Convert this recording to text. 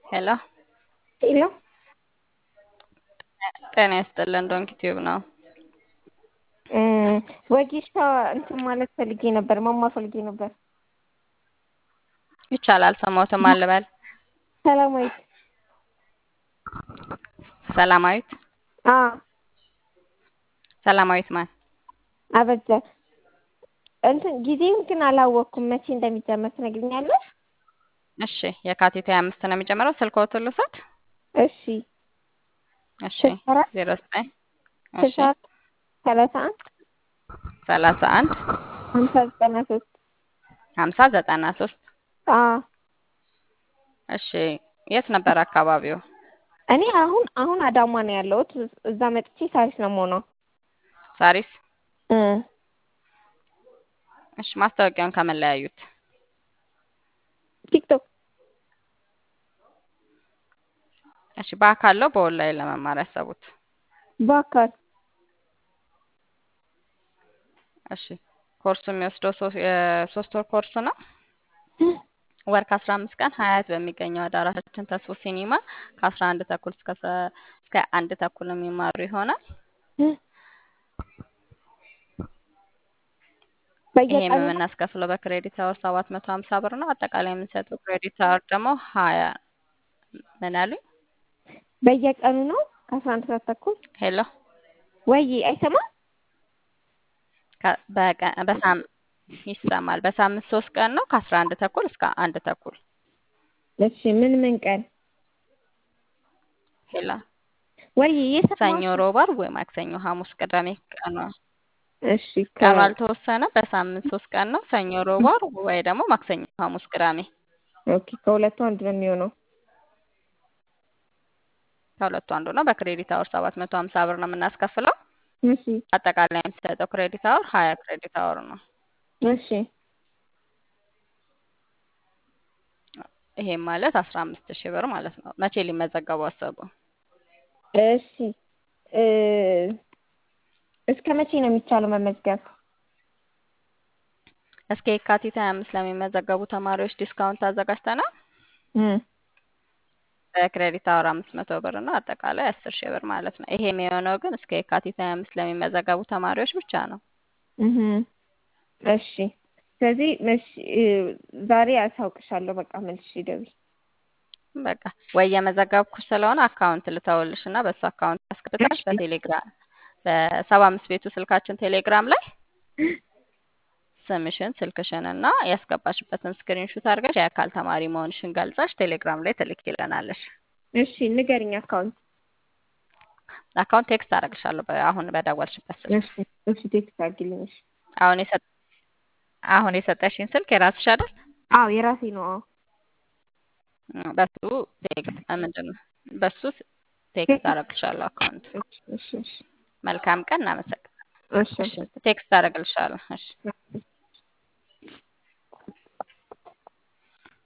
ሄሎ ሄሎ ጤና ይስጥልን። ዶንኪ ቲዩብ ነው። ወጌሻ እንትን ማለት ፈልጌ ነበር፣ መማር ፈልጌ ነበር። ይቻላል። ሰማሁትም አልበል ሰላማዊት ሰላማዊት አ ሰላማዊት ማን? አበጀ እንትን ጊዜውን ግን አላወቅኩም፣ መቼ እንደሚጀመር ትነግሪኛለሽ? እሺ የካቲት 25 ነው የሚጀምረው። ስልክዎትን ልውሰድ? እሺ እሺ ስልሳ አራት 09 ስልሳ እሺ አራት ሰላሳ አንድ 31 ሀምሳ ዘጠና ሶስት 50 93 አ እሺ የት ነበር አካባቢው? እኔ አሁን አሁን አዳማ ነው ያለሁት። እዛ መጥቼ ሳሪስ ነው የምሆነው። ሳሪስ እ እሺ ማስታወቂያውን ከምን ላይ ያዩት? ቲክቶክ እሺ በአካል ነው በኦንላይን ለመማር ያሰቡት? በአካል እሺ ኮርሱ የሚወስደው ሶ- የሶስት ወር ኮርስ ነው። ወር ከአስራ አምስት ቀን ሀያት በሚገኘው አዳራሻችን ተስፎ ሲኒማ ከአስራ አንድ ተኩል እስከ ሰ- እስከ አንድ ተኩል የሚማሩ ይሆናል። ይሄም በየቀኑ ነው? የምናስከፍለው በክሬዲት አወር ሰባት መቶ ሀምሳ ብር ነው። አጠቃላይ የምንሰጠው ክሬዲት አወር ደግሞ ሀያ ምን አሉኝ? በየቀኑ ነው ከአስራ አንድ ሰዓት ተኩል ሄሎ ወይ አይሰማም? ከ- በቀ- በሳም ይሰማል። በሳምንት ሶስት ቀን ነው ከአስራ አንድ ተኩል እስከ አንድ ተኩል እሺ ምን ምን ቀን ሄሎ ወይ የሰማሁት ሰኞ፣ ሮብ፣ ዓርብ ወይ ማክሰኞ፣ ሐሙስ፣ ቅዳሜ ቀኑ እሺ ከ ቀኑ አልተወሰነ። በሳምንት ሶስት ቀን ነው ሰኞ፣ ሮብ፣ ዓርብ ወይ ደግሞ ማክሰኞ፣ ሐሙስ፣ ቅዳሜ ኦኬ ከሁለቱ አንድ ነው የሚሆነው። ከሁለቱ አንዱ ነው። በክሬዲት አወር ሰባት መቶ ሀምሳ ብር ነው የምናስከፍለው። እሺ አጠቃላይ የምንሰጠው ክሬዲት አወር ሀያ ክሬዲት አወር ነው። እሺ ይሄም ማለት አስራ አምስት ሺህ ብር ማለት ነው። መቼ ሊመዘገቡ አሰቡ? እሺ እ እስከ መቼ ነው የሚቻለው መመዝገብ? እስከ የካቲት ሀያ አምስት ለሚመዘገቡ ተማሪዎች ዲስካውንት አዘጋጅተናል። እም በክሬዲት አወር አምስት መቶ ብር ነው። አጠቃላይ አስር ሺህ ብር ማለት ነው። ይሄ የሚሆነው ግን እስከ የካቲት ሀያ አምስት ለሚመዘገቡ ተማሪዎች ብቻ ነው። እህ እሺ ስለዚህ መሽ እ ዛሬ አሳውቅሻለሁ። በቃ መልሼ ደውይ። በቃ ወይ የመዘገብኩሽ ስለሆነ አካውንት ልተውልሽ እና በሱ አካውንት ያስገብተሽ እሺ በቴሌግራም በሰባ አምስት ቤቱ ስልካችን ቴሌግራም ላይ ስምሽን ስልክሽን እና ያስገባሽበትን ስክሪንሹት አድርገሽ የአካል ተማሪ መሆንሽን ገልጸሽ ቴሌግራም ላይ ትልኪልናለሽ። እሺ ንገሪኝ አካውንት። አካውንት ቴክስት አደርግልሻለሁ በ- አሁን በደወልሽበት ስልክ። እሺ እሺ ቴክስት አድርጊልኝ። እሺ አሁን የሰ አሁን የሰጠሽኝ ስልክ የራስሽ አይደል? አዎ የራሴ ነው። አዎ እ በሱ ቴክስት ምንድን ነው በሱ ቴክስት አደርግልሻለሁ አካውንት። እሺ እሺ እሺ መልካም ቀን። እናመሰግናለን። እሺ እሺ ቴክስት አደርግልሻለሁ። እሺ